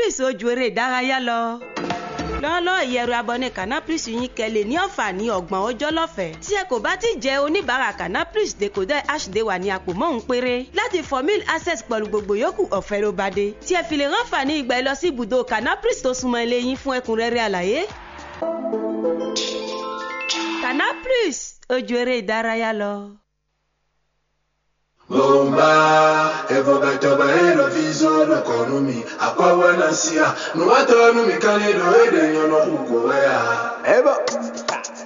Canapris ojú eré ìdárayá lọ lọ́ọ́lọ́ ìyẹ̀rù abọ́ni Canapris yín kẹ́lẹ̀ ní àǹfààní ọgbọ̀n ọjọ́ lọ́fẹ̀ẹ́ tí ẹ kò bá ti jẹ́ oníbàárà Canapris decoder hd wà ní àpò mọ́hún péré láti formil access pẹ̀lú gbogbo yòókù ọ̀fẹ́ ló bá dé tí ẹ fi lè ránfààní ìgbà ẹ lọ sí ibùdó Canapris tó súnmọ́ ilé yín fún ẹ̀kúnrẹ́rẹ́ àlàyé. Canapris ojú eré ìdárayá lọ. Bomba, evoca toba ero visoro konumi, akwa wana sia, nuwato numi kaledo ede nyono uko wea. Eba.